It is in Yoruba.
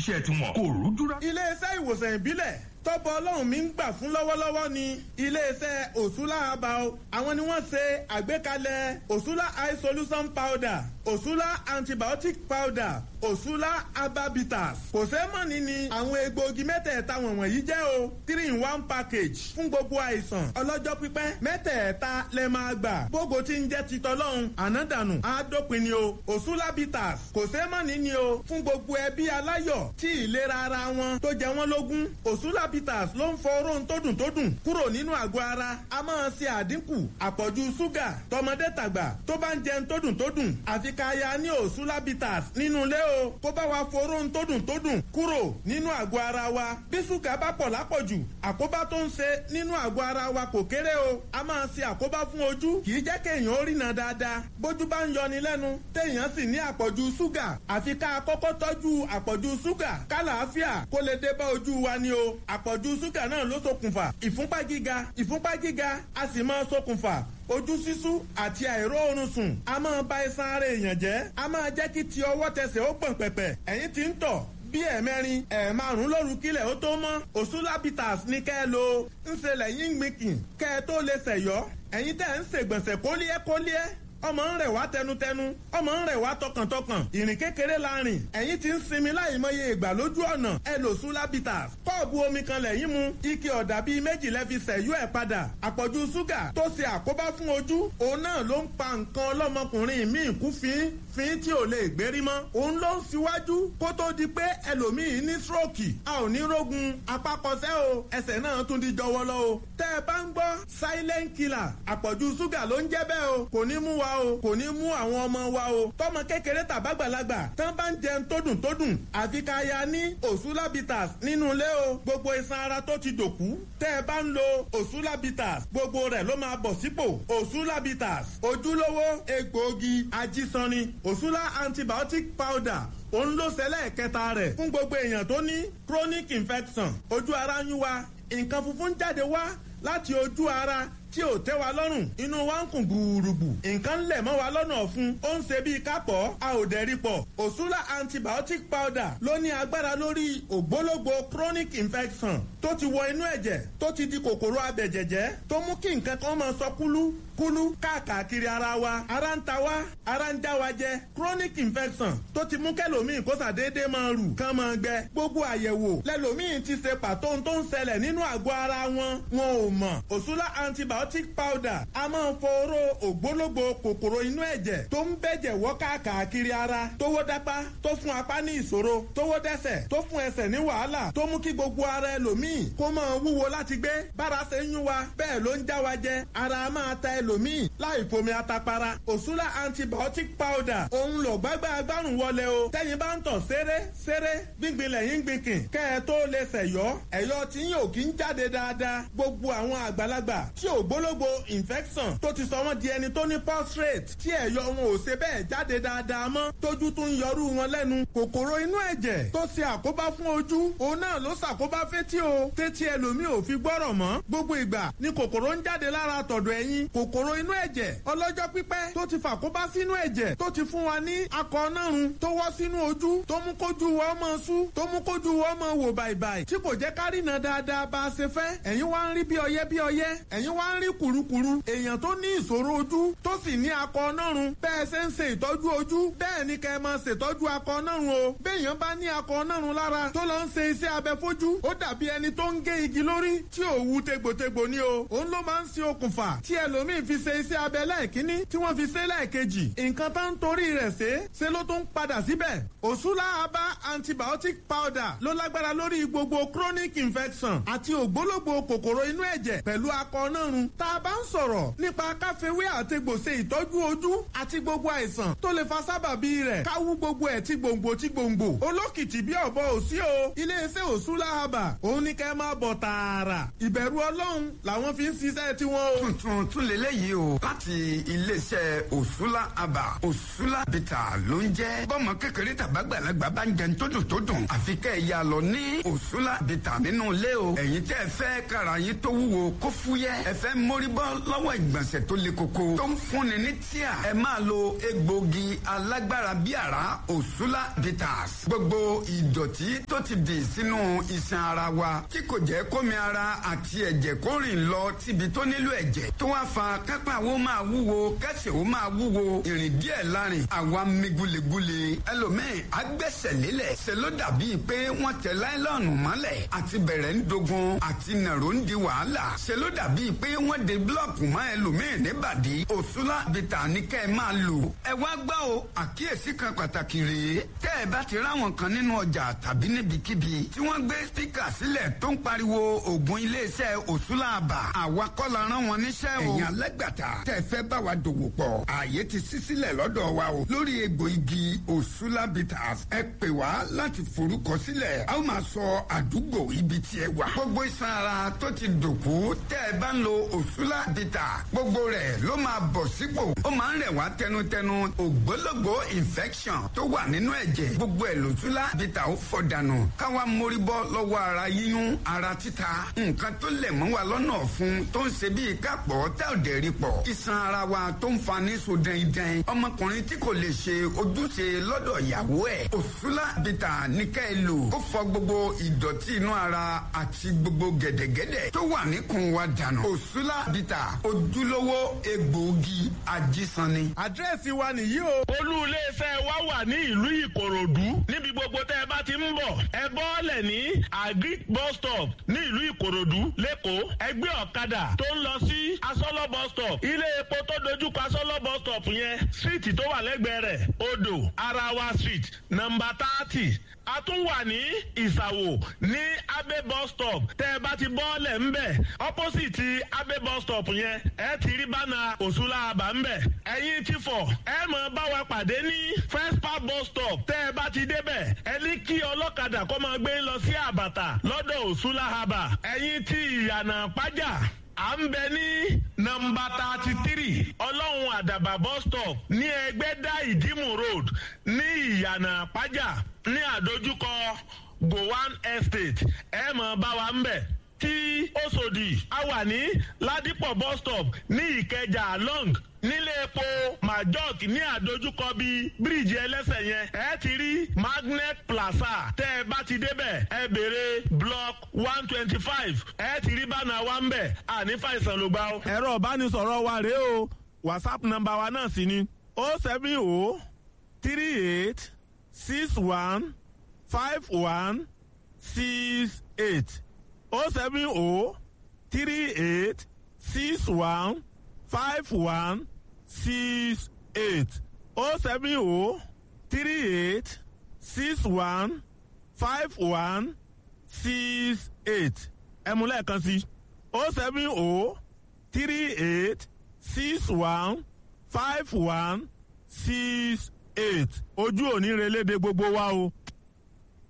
iṣẹ́ tiwọn kò rújúrá. iléeṣẹ́ ìwòsàn ìbílẹ̀ tọ́pọ̀ ọlọ́run mi ń gbà fún lọ́wọ́lọ́wọ́ ni iléeṣẹ́ òṣùlá herbal àwọn ni wọ́n ṣe àgbékalẹ̀ òṣùlá eye solution powder òṣùlá antibiotic powder òṣùlá herbabitas kò sẹ́mọ̀nì ni àwọn egbòogi mẹ́tẹ̀ẹ̀ta wọ̀nyí jẹ́ o three in one package fún gbogbo àìsàn ọlọ́jọ́ pípẹ́ mẹ́tẹ̀ẹ̀ta lẹ máa gbà gbogbo tí ń jẹ́ titọ́ lọ́hùn ànádànù àádópin ni o òṣùlá bitters kò sẹ́mọ̀nì ni o fún gbogbo ẹbí aláyọ̀ tí ìlera ara wọn tó jẹ wọ́n lógún òṣùlá bitters ló ń fọ oró tó dùn tó dùn kúrò nínú àgọ́ ara a máa ṣe àdínkù àpọ̀jù ṣúgà tọmọdé tàgbà tó bá ń jẹun tó dùn tó dùn àfi ká ya ní òṣùlá bitters nínú ilé o kó bá wa fọ oró tó dùn tó dùn kúrò nínú àgọ́ ara wa bí ṣúgà bá pọ̀ lápọ̀jù àkóbá tó ń ṣe nínú àgọ́ ara wa kò kéré o a máa ṣe àkóbá fún ojú kì í jẹ́ kéèyàn ó rìnà dáadáa bójú bá ń yọni lẹ́nu téèyàn sì ní àpọ̀jù ṣúgà àfi ká kọ́kọ́ tọ́jú àpọ̀jù ṣúgà kálàáfíà kó lè dé bá ojú wa ni o àpọ̀jù ṣúgà náà ló ṣokùnfà ìfúnpá gíga ìfúnpá gíga a sì máa ṣokùnfà ojú sísú àti àìróorun sùn a máa ba iṣan ara èèyàn jẹ́ a máa jẹ́ kí ti ọwọ́ tẹsẹ̀ ó gbọ̀n pẹ̀pẹ̀ ẹ̀yìn tí ń tọ̀ bí ẹ̀mẹrin ẹ̀ẹ̀márùn lóru kílẹ̀ ó tó mọ́ òṣùlábìtàs ní kẹ́ ẹ lo ń ṣe lẹ́yìn gbìnkìn kẹ́ ẹ tó lè ṣẹ̀yọ́ ẹ̀yin tẹ́ ń ṣègbọ̀nsẹ̀ kólíẹ́kólíẹ́ ọmọ ń rẹ̀ wá tẹnutẹnu ọmọ ń rẹ̀ wá tọkàntọkàn ìrìn kékeré la rìn ẹ̀yin ti ń sinmi láìmọye ìgbà lójú ọ̀nà ẹ lò sulabitas kọ́ọ̀bù omi kan lẹ́yìn mu ike ọ̀dà bíi méjì lẹ́ fi sẹ̀yú ẹ̀ padà àpọ̀jù ṣúgà tó ṣe àkóbá fún ojú òun náà ló ń pa nǹkan ọlọ́mọkùnrin míì kú fín fín tí ò lè gbérí mọ́ òun ló ń síwájú kó tó di pé ẹlòmíì ní stroke a ò ní rógun apákọsẹ́ o ẹsẹ̀ náà tún di jọwọ́lọ́ o tẹ́ ẹ bá ń gbọ́ silent killer àpọ̀jù ṣúgà ló ń jẹ́ bẹ́ẹ̀ o kò ní mú wa o kò ní mú àwọn ọmọ wa o tọmọ kékeré tàbágbàlagbà tán bá ń jẹun tó dùn tó dùn àfi ká ya ní òsúlábìtàs nínú ilé o gbogbo iṣan ara tó ti dòkú tẹ́ ẹ bá ń lo òsúlábìtàs gbogbo rẹ̀ ló máa bọ̀ sípò òsúlábìtàs ojúlówó egbòogi ajísanni òsúlá antibiotic powder òun ló ṣẹlẹ̀ kẹta rẹ̀ fún gbogbo èèyàn tó ní chronic infection ojú ara ń yún wa nǹkan funfun jáde wá láti ojú ara tí ò tẹ́ wa lọ́rùn inú wa ń kùn gbùrùgbù nǹkan lẹ̀ mọ́ wa lọ́nà ọ̀fun ó ń ṣe bíi kápọ̀ a ò dẹ̀ rí pọ̀ òṣùlà antibiotic powder ló ní agbára lórí ògbólógbò chronic infection tó ti wọ inú ẹ̀jẹ̀ tó ti di kòkòrò abẹ̀jẹ̀jẹ̀ tó mú kí nǹkan kan máa sọ kúlú kúlú káàkiri ara wa ara ń ta wa ara ń já wa jẹ chronic infection tó ti mú kẹlòmíì kó sàdédé máa rù kán máa gbẹ gbogbo àyẹ̀wò lẹ́lòmíì ti ṣe pàtó tó ń ṣẹlẹ̀ nínú àgọ́ ara wọn wọn ò mọ̀ òṣùlà antibiotic powder a máa fọ̀rọ̀ ògbólógbò kòkòrò inú ẹ̀jẹ̀ tó ń bẹ̀jẹ̀ wọ́ káàkiri ara tówó dápá tó fún apá ní ìṣòro tówó dẹ́sẹ̀ tó fún ẹsẹ̀ ní wàhálà tó mú kí gbogbo ara ẹlòmíì kó máa wúwo láti gbé bára ṣe ń yún wa bẹ́ẹ̀ ló ń já wa jẹ ara máa ta ẹlòmíì láì fomi atapara òṣùlà antibiotic powder òun lò gbágbá agbárùn wọlé o tẹ́yin bá ń tọ̀ ṣeré ṣeré gbíngbin lẹ́yìn gbìnkìn kẹ́ ẹ tó lè ṣẹ̀yọ́ ẹ̀yọ́ tí yóò kí ń jáde dáadáa gbogbo àwọn àgbàlagbà tí ò gbólógbò infection tó ti sọ wọ́n di ẹni tó ní prostate tí ẹ̀yọ́ wọn ò ṣe bẹ́ẹ̀ jáde dáadáa mọ́ tójú tún yọrú wọn lẹ́nu kòkòrò inú ẹ̀jẹ̀ tó ṣe àkóbá fún ojú òun náà ló ṣàkóbá fétí o tétí ẹlòmíì ò fi gbọ́rọ̀ mọ́ gbogbo ìgbà ni kòkòrò ń jáde lára tọ̀dọ̀ ẹ̀yìn kòkòrò inú ẹ̀jẹ̀ ọlọ́jọ́ pípẹ́ tó ti fàkóbá sínú ẹ̀jẹ̀ tó ti fún wa ní akọ nárun tó wọ́ sínú ojú tó mú kójú wa ọmọ sú tó mú kójú wa ọmọ wò bàìbàì tí kò jẹ́ kárìnà dáadáa bá a ṣe fẹ́ ẹ̀yin wá ń rí bí ọyẹ́ bí ọyẹ́ ẹ̀yin wá ń rí kùrukùru èèyàn tó ní ìṣòro ojú tó sì ní akọ nárun bẹ́ẹ̀ ṣe ń ṣe ìtọ́jú ojú bẹ́ẹ̀ ni kẹ́ ẹ máa ṣètọ́jú akọ nárun o béèyàn bá ní akọ nárun lára tó lọ ń ṣe iṣẹ́ abẹ fojú ó dàbí ẹni tó ń gé igi lórí tí ò wu tegbòtegbò ni o òun ló máa ń ṣe okùnfà tí ẹlòmíín fi ṣe iṣẹ́ abẹ lẹ́ẹ̀kínní tí wọ́n fi ṣe lẹ́ẹ̀kejì nǹkan tó ń torí rẹ̀ ṣe ṣe ló tún padà síbẹ̀ òṣùlá abá antibiotic powder ló lágbára lórí gbogbo chronic infection àti ògbólógbò kòkòrò inú ẹ̀jẹ̀ pẹ̀lú akọ nárun tá a bá ń sọ̀rọ̀ nípa káfíwé àtegbò ṣe ìtọ́jú ojú àti gbogbo àìsàn tó lè fa sábàbí rẹ̀ káwú gbogbo ẹ̀ tí gbòǹgbò tí gbòǹgbò olókìtì bí ọ̀bọ òsí o iléeṣẹ́ òṣùlá abà òun ní kẹ́ máa bọ̀ tààrà ìbẹ̀rù ọlọ́run làwọn fi ń ṣiṣẹ́ tiwọn o. tuntun tún lélẹ́yìí eléyìí o láti iléeṣẹ́ òṣùlá àbà òṣùlá bìtà ló ń jẹ́ bọ́mọ kékeré tàbágbàlagbà bá ń jẹun tó dùn tó dùn àfi kẹ́ ẹ̀ yà lọ ní òṣùlá bìtà nínú ilé o ẹ̀yin tẹ́ ẹ fẹ́ kára yín tó wúwo kó fúyẹ́ ẹ fẹ́ mórí bọ́ lọ́wọ́ ìgbọ̀nsẹ̀ tó le koko tó ń fúnni ní tíà ẹ máa lo egbògi alágbára bí àrá òṣùlá bitters gbogbo ìdọ̀tí tó ti dì sínú iṣan ara wa tí kò jẹ́ kómi ara àti ẹ̀jẹ̀ kó rìn lọ síbi tó nílò ẹ̀jẹ̀ tó wá fa kápá wo máa wúwo kẹsẹ̀ wo máa wúwo ìrìn díẹ̀ lárin àwa mi gulegule ẹlòmíì agbẹ́sẹ̀ lélẹ̀ ṣe ló dàbíi pé wọ́n tẹ láìlọ́ọ̀nù mọ́lẹ̀ àti bẹ̀rẹ̀ ń dogun àti nàró ń di wàhálà ṣe ló dàbíi pé wọ́n de búlọ̀kù mọ́ ẹlòmíì níbàdí òṣùlá bìtà ní kẹ́ ẹ máa lò ẹ wá gbọ́ o àkíyèsí kan pàtàkì rèé tẹ́ ẹ bá ti ráwọn kan nínú ọjà tàbí níbikíbi tí wọ́n gbé spíkà sílẹ̀ tó ń pariwo ògùn iléeṣẹ́ òṣùlá àbà àwa kọ́ la rán wọn níṣẹ́ o. ẹ̀yin alágbàtà tẹ́ ẹ fẹ́ bá wa dòwò pọ̀ ààyè ti ṣí sílẹ̀ lọ́dọ̀ wa o lórí egbò igi òṣùlá bitters ẹ pè wá láti forúkọ sílẹ̀ a ó máa sọ àdúgbò ibi tí ẹ wà. gbogbo iṣan ara tó ti dòkú tẹ́ ẹ bá ń lo òṣùlá bitters gbogbo rẹ̀ ló máa bọ̀ sípò ó máa ń rẹ̀ wá tẹnutẹnu ògbólógbò infection tó wà nínú ẹ̀jẹ̀ gbogbo ẹ̀ lòṣùlá bitters ó fọ̀ dànù káwa mórí bọ́ lọ́wọ́ ara yíyún ara títa nǹkan tó lẹ̀ mọ́ wa lọ́nà ọ̀fun tó ń ṣe bíi kápọ̀ tá ò dẹ̀ rí pọ̀ iṣan ara wa tó ń fa ní so dẹ́ndẹ́n ọmọkùnrin tí kò lè ṣe ojúṣe lọ́dọ̀ ìyàwó ẹ̀ òṣùlá bìtà ní ká ẹ lò ó fọ gbogbo ìdọ̀tí inú ara àti gbogbo gẹ̀dẹ̀gẹ̀dẹ̀ tó wà níkùn wa dànù òṣùlá bìtà ojúlówó egbòogi ajísanni. àdírẹ́sì wa nìyí o. olú iléeṣẹ́ wa wà ní ìlú ìkòròdú níbi gbogbo tẹ́ ẹ bá ti ń bọ̀ ẹ bọ́ọ̀lẹ̀ ní agric bus stop ní ìlú ìkòròdú lẹ́kọ̀ọ́ ẹgbẹ́ ọ̀kadà tó ń lọ sí asọ́lọ́ bus stop ilé epo tó dojúkọ asọ́lọ́ bus stop yẹn síìtì tó wà lẹ́gbẹ̀ẹ́ rẹ̀ odò arawa street nọmba thirty a tún wà ní ìsàwò ní abe bus stop tẹ́ ẹ bá ti bọ́ọ̀lẹ̀ ńbẹ̀ opposite abe bus stop yẹn ẹ ti rí bánà òṣùlá àbá ńbẹ̀ ẹ̀yin ti fọ̀ ẹ mọ̀ bá wa pàdé ní first park bus stop tẹ́ ẹ bá ti débẹ̀ ẹ ní kí ọlọ́kadà kó máa gbé lọ sí àbàtà lọ́dọ̀ òṣùlá àbà ẹ̀yin ti ìyànà pàjá à ń bẹ ní nọmba thirty three ọlọ́run àdàbà bus stop ní ẹgbẹ́dá ìdímù road ní ìyànà pàjá ní àdójúkọ gowan estate ẹ mọ̀ bá wa ń bẹ̀ tí Òṣòdì a wà ní ládìpọ̀ bus stop ní ìkẹjà long nílé epo majok ní àdójúkọ bíi bíríìjì ẹlẹ́sẹ̀ yẹn ẹ ti rí magnet plaza tẹ́ ẹ bá ti débẹ̀ ẹ béèrè block one twenty five ẹ ti rí bánà wa ń bẹ̀ àní fàìsàn ló gbà ó. ẹ̀rọ ìbánisọ̀rọ̀ wa rèé o whatsapp nọ́mbà wa náà sì ni o seven o three eight six one five one six eight o seven o three eight six one five one six eight o seven o three eight six one five one six eight ẹ̀mú lẹ́ẹ̀kan sí o seven o three eight six one five one six eight ojú òní relédè gbogbo wa o